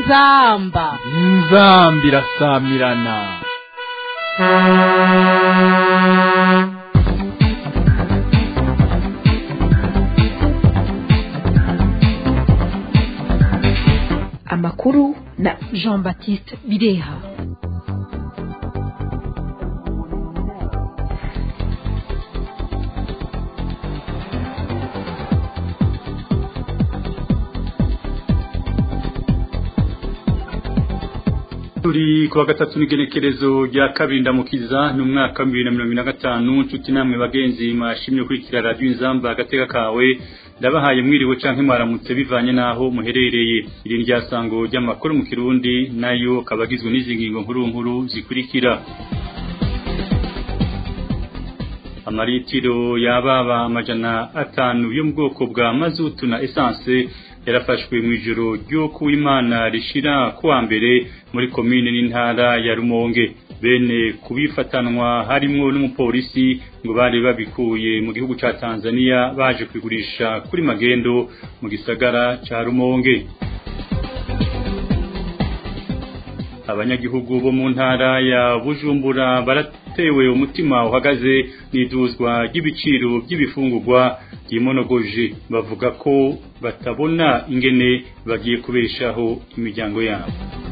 inzamba inzamba irasamirana amakuru na jean baptiste bireha turi kuwa gatatu n'igenekerezo rya kabiri ndamukiza ni umwaka wa bibiri na mirongo ine na gatanu nshuti namwe bagenzi mwashimye gukurikira radiyo inzamba agateka kawe ndabahaye mwiriwe canke mwaramutse bivanye n'aho muherereye iri rya sango ry'amakuru mu kirundi nayo akaba agizwe n'izi ngingo nkuru nkuru zikurikira amaritiro yababa amajana atanu yo mu bwoko bwa mazutu na esanse yarafashwe mu ijoro ryo kuwimana rishira kuwa mbere muri komine n'intara ya Rumonge bene kubifatanwa harimwo n'umupolisi ngo bari babikuye mu gihugu ca Tanzania baje kwigurisha kuri magendo mu gisagara ca Rumonge abanyagihugu bo mu ntara ya Bujumbura baratewe umutima uhagaze n'iduzwa ry'ibiciro by'ibifungurwa byimonogoje bavuga ko batabona ingene bagiye kubeshaho imiryango yabo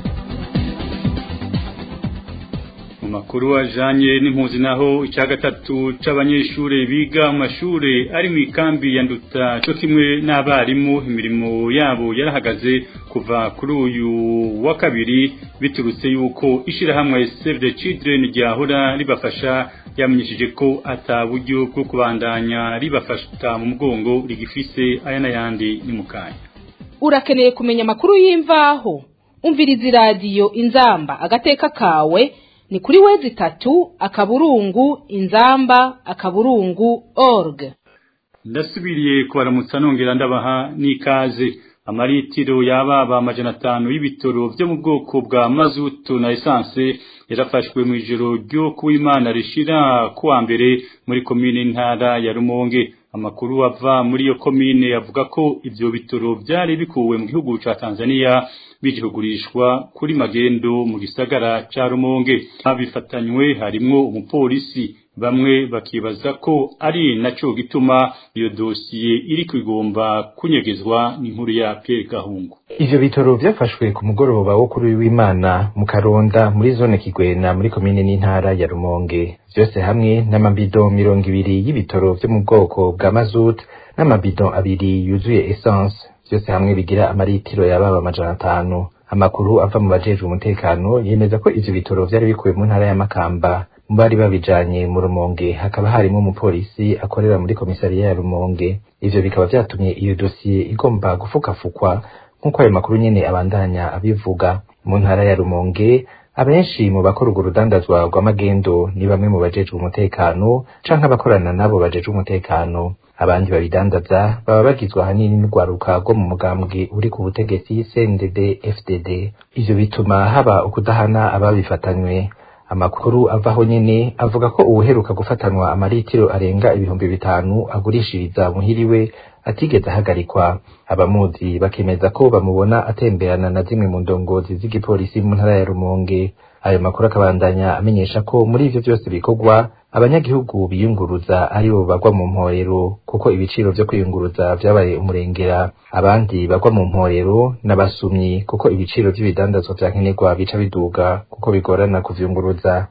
mu makuru ajanye n'impunzi naho icya gatatu c'abanyeshure biga mu mashure ari mu ikambi ya nduta cyo kimwe n'abarimu imirimo yabo yarahagaze kuva kuri uyu wa kabiri biturutse yuko ishirahamwe Save the Children ryahora ribafasha yamenyesheje ko ata buryo bwo kubandanya ribafasha mu mugongo rigifise aya n'ayandi ni mukanya urakeneye kumenya amakuru y'imvaho umviriza iradiyo inzamba agateka kawe ni kuri wezi itatu akaburungu inzamba akaburungu org ndasubiriye kubaramutsa nongera ndabaha n'ikaze amaritiro yababa amajana atanu y'ibitoro byo mu bwoko bwa mazutu na esanse yarafashwe mu ijoro ryo kuwimana rishira kuwa mbere muri komine ntara ya Rumonge amakuru ava muri iyo komine avuga ko ivyo bitoro byari bikuwe mu gihugu ca Tanzania bije kugurishwa kuri magendo mu gisagara ca Rumonge abifatanywe harimwo umupolisi bamwe bakibaza ko ari naco gituma iyo dosiye iri kwigomba kunyegezwa n'inkuru ya Pierre Gahungu ivyo bitoro vyafashwe ku mugoroba wo kuri w'Imana mu Karonda muri zone Kigwena muri komine n'intara ya Rumonge vyose hamwe n'amabido mirongo ibiri y'ibitoro vyo mu bwoko bwa mazut n'amabido abiri yuzuye essence vyose hamwe bigira amaritiro yababa amajana atanu amakuru ava mu bajejwe umutekano yemeza ko ivyo bitoro vyari bikuwe mu ntara ya Makamba mu bari babijanye mu Rumonge hakaba harimo umupolisi akorera muri komisariya ya Rumonge ivyo bikaba vyatumye iyo dosiye igomba gufukafukwa nk'uko ayo makuru nyene abandanya abivuga mu ntara ya Rumonge abenshi mu bakora urwo rudandazwa rw'amagendo ni bamwe mu bajejwe umutekano canke abakorana nabo bajejwe umutekano abandi babidandaza baba bagizwe ahanini n'urwaruka rwo mu mugambwe uri ku butegetsi CNDD FDD ivyo bituma haba ukudahana ababifatanywe amakuru avaho nyene avuga ko uwuheruka gufatanwa amaritiro arenga ibihumbi bitanu agurishiriza muhiriwe atigeze ahagarikwa abamuzi bakemeza ko bamubona atemberana na zimwe mu ndongozi z'igipolisi mu ntara ya Rumonge ayo makuru akabandanya amenyesha ko muri ivyo vyose bikorwa abanyagihugu biyunguruza aribo bagwa mu mporero kuko ibiciro vyo kwiyunguruza vyabaye umurengera abandi bagwa mu mporero n'abasumyi kuko ibiciro vy'ibidandazwa vya nkenerwa bica biduga kuko bigorana kuvyunguruza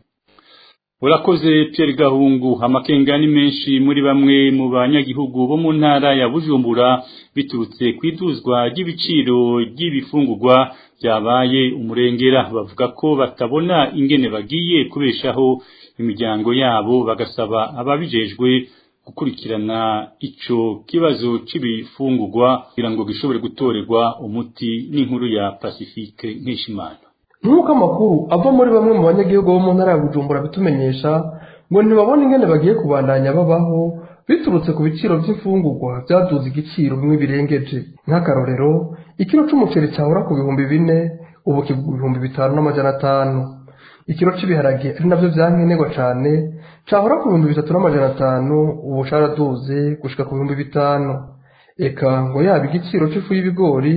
urakoze Pierre Gahungu amakenga ni menshi muri bamwe mu banyagihugu bo mu ntara ya Bujumbura biturutse kwiduzwa ry'ibiciro ry'ibifungurwa byabaye umurengera bavuga ko batabona ingene bagiye kubeshaho imiryango yabo bagasaba ababijejwe gukurikirana ico kibazo c'ibifungurwa kugira ngo gishobore gutorerwa umuti n'inkuru ya Pacifique Nkishimana nk'uko amakuru ava muri bamwe mu banyagihugu bo mu ntara ya bujumbura bitumenyesha ngo ntibabone ingene bagiye kubandanya babaho biturutse ku biciro by'imfungurwa byaduze igiciro bimwe birengeje nk'akarorero ikiro c'umuceri cyahora ku bihumbi bine ubu kigura ibihumbi bitanu n'amajana atanu ikiro cy'ibiharage ari navyo vyankenerwa cane cahora ku bihumbi bitatu n'amajana atanu ubu caraduze gushika ku bihumbi bitanu eka ngo yaba igiciro c'ifu y'ibigori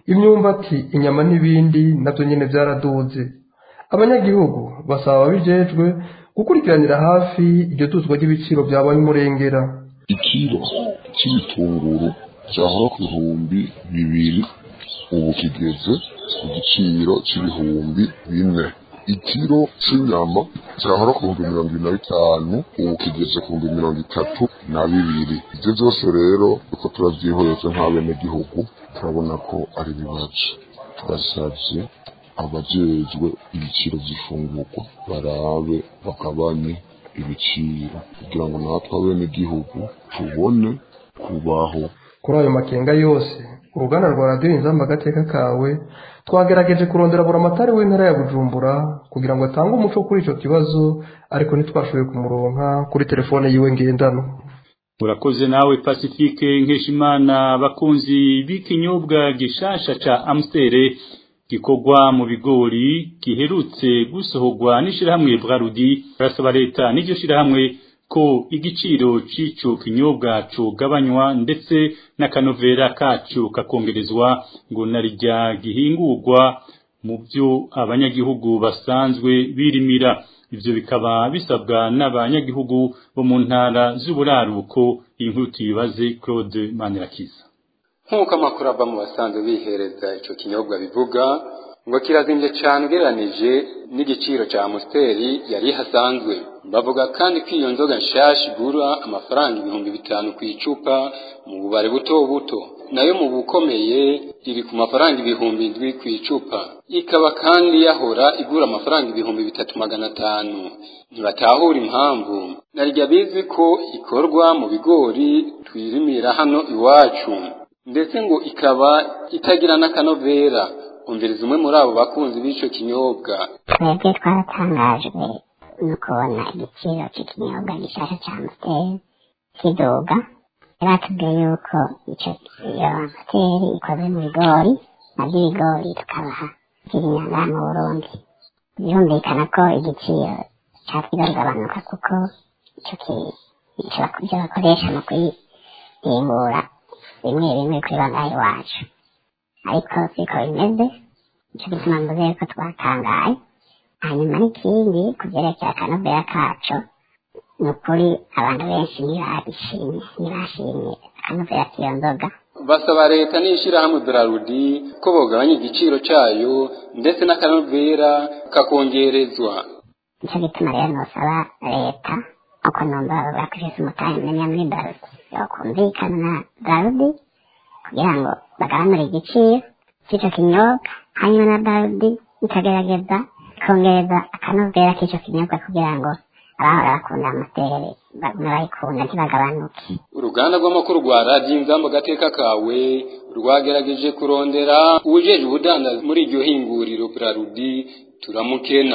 imyumbati inyama n'ibindi nabyo nyine byaraduze abanyagihugu basaba ababijejwe gukurikiranira hafi iryo duzwa ry'ibiciro byabaye umurengera ikiro cy'ibitunguru cyahora ku bihumbi bibiri ubu kigeze ku giciro cy'ibihumbi bine ikiro cy'inyama cyahora ku bihumbi mirongo ine na bitanu ubu kigeze ku bihumbi mirongo itatu na bibiri ibyo byose rero uko turabyihoreze nk'abenegihugu turabona ko ari ibibazo turasabye abajejwe ibiciro by'ifungurwa barabe bagabanye ibiciro kugira ngo natwe abenegihugu tubone kubaho kuri ayo makenga yose uruganda rwa radiyo inzamba agateka kawe twagerageje kurondera buramatari w'intara ya bujumbura kugira ngo atange umuco kuri icyo kibazo ariko ntitwashoboye kumuronka kuri telefone yiwe ngendanwa urakoze nawe pacifique nkeshimana bakunzi b'ikinyobwa gishasha ca amstere gikorwa mu bigori giherutse gusohorwa n'ishirahamwe Brarudi barasaba leta n'iryo shirahamwe ko igiciro c'ico kinyobwa cogabanywa ndetse n'akanovera kacu kakongerezwa ngo narijya gihingurwa mu byo abanyagihugu basanzwe birimira ivyo bikaba bisabwa n'abanyagihugu bo mu ntara z'uburaruko iyi nkuru tuyibaze Claude Manirakiza nk'uko amakuru ava mu basanzwe bihereza ico kinyobwa bivuga ngo kirazimbye cyane ugereranije n'igiciro cya amusiteri yari hasanzwe bavuga kandi ko iyo nzoga nshasha igura amafaranga ibihumbi bitanu ku icupa mu bubare buto buto nayo mu bukomeye iri ku mafaranga ibihumbi indwi ku icupa ikaba kandi yahora igura amafaranga ibihumbi bitatu magana atanu ntibatahura impamvu naryo bizi ko ikorwa mu bigori twirimira hano iwacu ndetse ngo ikaba itagira n'akanovera umviriza umwe muri abo bakunzi b'ico kinyobwa twebwe twaratangajwe no kubona igiciro cy'ikinyobwa gishasha cya amusiteri kiduga batubwiye yuko ico iyo amusiteri ikoze mu bigori nabyo ibigori tukabaha kirinyanga mu burundi birumvikana ko igiciro catwiga kugabanuka kuko ico ico ibyo bakoresha mu kuyihingura bimwe bimwe kuri bangahe iwacu ariko siko bimeze nicyo gituma mvuze yuko twatangaye hanyuma n'ikindi ku byerekeye akanovera kacu ni ukuri abantu benshi ntibabishimye ntibashimye akanovera k'iyo nzoga basaba leta n'ishyirahamwe Brarudi ko bogabanya igiciro cyayo ndetse n'akanovera kakongerezwa nicyo gituma rero nosaba leta uko numva bakwishyuza umutahe menya muri Brarudi yokumvikana na Brarudi kugira ngo bagabanure igiciro cy'icyo kinyobwa hanyuma na Brarudi ikagerageza kongereza akanovera k'icyo kinyobwa kugira ngo abahora bakunda amusiteri bagume bayikunda ntibagabanuke uruganda rw'amakuru rwa radiyo inzamba agateka kawe rwagerageje kurondera uwujeje ubudandazi muri iryo hinguriro Brarudi turamukena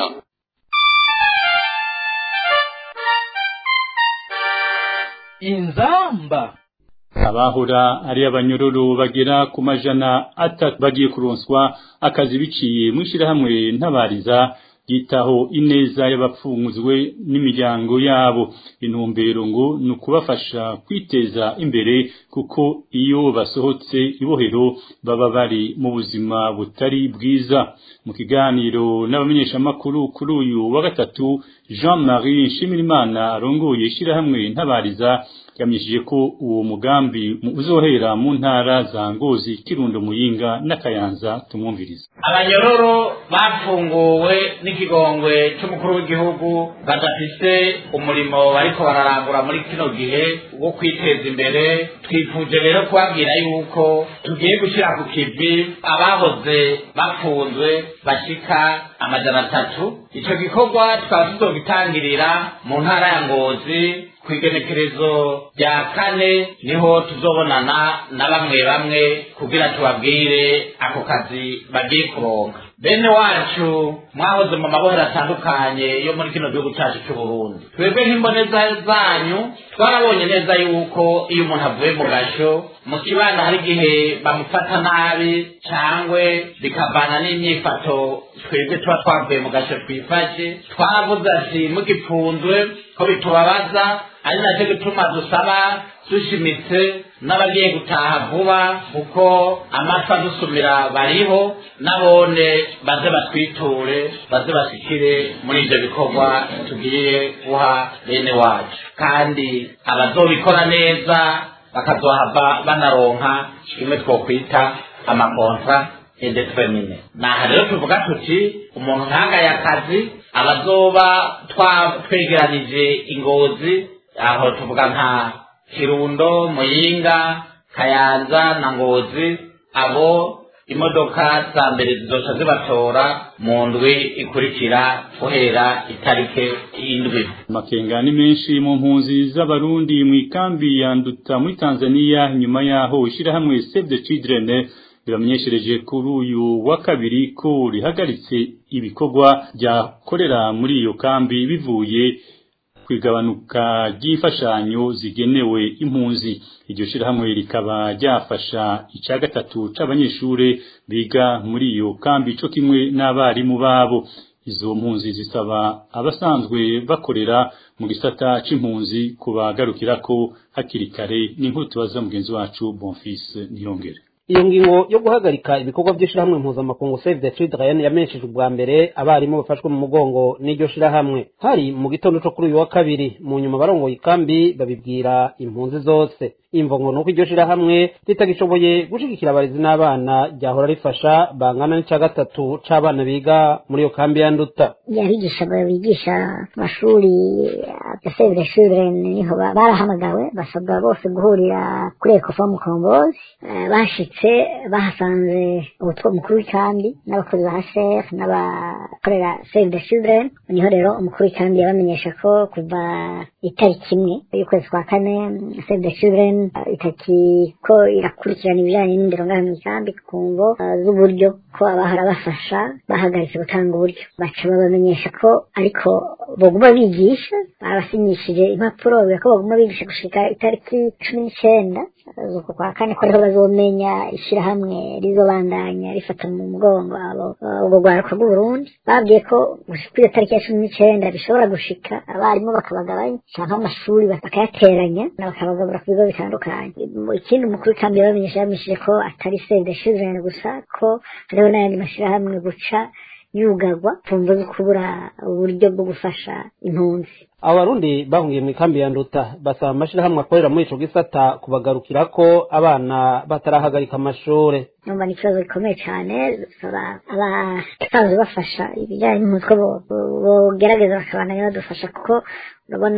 inzamba abahora ari abanyororo bagera ku majana atatu bagiye kuronswa akazi biciye mu ishyirahamwe ntabariza yitaho ineza y'abapfunguzwe n'imiryango yabo intumbero ngo ni ukubafasha kwiteza imbere kuko iyo basohotse ibohero baba bari mu buzima butari bwiza mu kiganiro n'abamenyeshamakuru kuri uyu wa gatatu jean marie nshimirimana arongoye ishyirahamwe ntabariza yamyishije ko uwo mugambi uzohera mu ntara za ngozi kirundo muyinga n'akayanza tumwumviriza abanyororo bafunguwe n'ikigongwe cy'umukuru w'igihugu badafise umurimo bariko bararangura muri kino gihe wo kwiteza imbere twifuje rero kubabwira yuko tugiye gushyira ku kivi abahoze bafunzwe bashika amajana atatu ico gikorwa tukaba tuzogitangirira mu ntara ya ngozi ku igenekerezo rya kane niho tuzobonana na bamwe bamwe kugira tubabwire ako kazi bagiye kuronka bene wacu mwahoze mu mabohero atandukanye yo muri kino gihugu cyacu cy'u Burundi twebwe nk'imboneza zanyu twarabonye neza yuko iyo umuntu avuye mu gasho mu kibanda hari igihe bamufata nabi cyangwa bikavana n'imyifato twebwe tuba twavuye mu gasho twifashe twaravuze ati mugipfunzwe ko bitubabaza ari nacyo gituma dusaba dushimitse n'abagiye gutaha vuba kuko amapfa dusumira bariho n'abone baze batwiture baze bashikire muri ibyo bikorwa tugiye guha bene wacu kandi abazobikora neza bakazohava banaronka kimwe twokwita amakontra indetermine naha rero tuvuga tuti umuntu ntagaye akazi abazoba twegeranije ingozi aho tuvuga nka kirundo muyinga kayanza na ngozi abo imodoka za mbere zizoca zibatora mu ndwi ikurikira guhera itarike y'indwi amakenga ni menshi mu mpunzi z'abarundi mu ikambi ya nduta muri tanzania nyuma yaho ishyirahamwe save the children riramenyeshereje kuri uyu wa kabiri ko rihagaritse ibikorwa byakorera muri iyo kambi bivuye ku igabanuka ry'imfashanyo zigenewe impunzi iryo shyirahamwe rikaba ryafasha icya gatatu c'abanyeshure biga muri iyo kambi co kimwe n'abarimu babo izo mpunzi zisaba abasanzwe bakorera mu gisata c'impunzi kubagarukirako hakiri kare n'inkuru tubaza mugenzi wacu bonfise niyongere iyo ngingo yo guhagarika ibikorwa by'ishirahamwe mpuzamakungu save the children yamenyesheje ubwa mbere abarimu bafashwe mu mugongo n'iryo shirahamwe hari mu gitondo co kuri uyu wa kabiri mu nyuma barongoye ikambi babibwira impunzi zose imvo ngo nuko iryo shirahamwe ritagishoboye gushigikira abarezi n'abana ryahora rifasha bangana n'ica gatatu c'abana biga muri iyo kambi ya nduta abigisha bigisha amashuri ya save the children niho barahamagawe basabwa bose guhurira kuri ekofo mukombozi bashitse bahasanze umutwe mukuru w'ikambi n'abakozi ba hsr n'abakorera save the children niho rero umukuru w'ikambi yabamenyesha ko kuva itariki imwe y'ukwezi kwa kane save the children itariki ko irakurikirana ibijyanye n'indero ngaha mu ikambi ku ngo z'uburyo ko abahora bafasha bahagaritse gutanga uburyo baca babamenyesha ko ariko baguma bigisha barabasinyishije impapuro biga ko baguma bigisha gushika itariki cumi n'icenda z'uku kwa kane ko ariho bazomenya ishyirahamwe rizobandanya rifata mu mugongo abo ubwo rwaruka rw'uburundi babwiye ko gushika iyo tariki ya cumi n'icenda bishobora gushika abarimu bakabagabanya canke amashuri bakayateranya bakabagabura ku bigo bitandukanye ikindi umukuru w'ikambi yabamenyesha yabamenyesheje ko atari save the children gusa ko hariho n'ayandi mashyirahamwe guca yugarwa kumva zo kubura uburyo bwo gufasha impunzi abo barundi bahungiye mu ikambi ya nduta basaba amashirahamwe akorera muri ico gisata kubagarukira ko abana batarahagarika amashure numva ni ikibazo gikomeye cyane dusaba abasanzwe bafasha ibijyanye n'umutwe bogerageza bakabandanya badufasha kuko urabona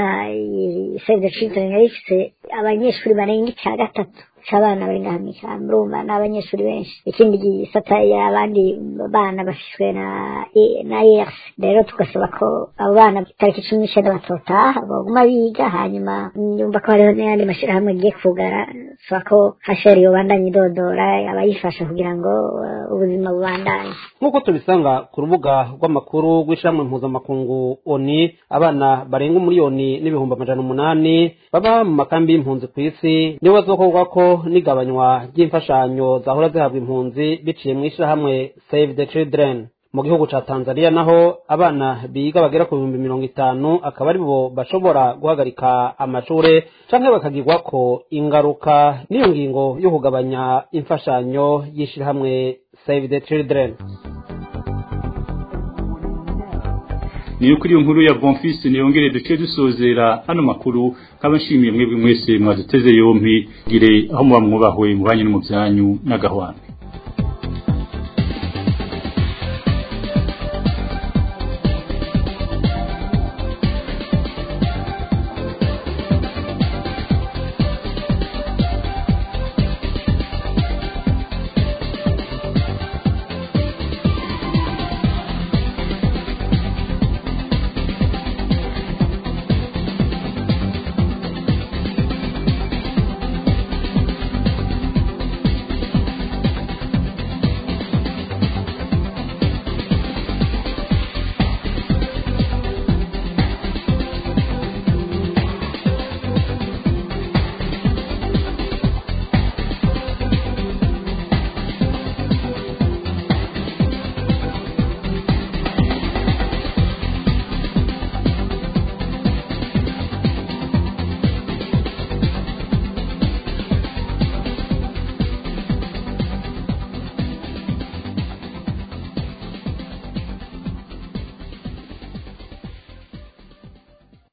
save the children yari ifite abanyeshuri barenga icya gatatu c'abana bari ngaha mw'ishyamba urumva ni abanyeshuri benshi ikindi gisata abandi bana bafishwe na na ers rero tugasaba ko abo bana itariki cumi n'icenda batotaha baguma biga hanyuma yumva ko hariho n'ayandi mashyirahamwe agiye kugara saba ko hasheri yobandanya idodora abayifasha kugira ngo ubuzima bubandanye nk'uko tubisanga ku rubuga rw'amakuru rw'ishyirahamwe mpuzamakungu oni abana barenga umuriyoni n'ibihumbi amajana umunani baba mu makambi y'impunzi ku isi nibo bazokorwa ko n'igabanywa ry'imfashanyo zahora zihabwa impunzi biciye mu ishyirahamwe save the children mu gihugu ca tanzania naho abana biga bagera ku bihumbi mirongo itanu akaba ari bo bashobora guhagarika amashure canke bakagirwako ingaruka n'iyo ngingo yo kugabanya imfashanyo y'ishirahamwe save the children niyo kuri iyo nkuru ya bonfise niyongere duce dusozera hano makuru nkaba nshimiye mwebwe mwese mwaduteze yompi gire aho muba mwubahwe mu banyu no mu byanyu n'agahwana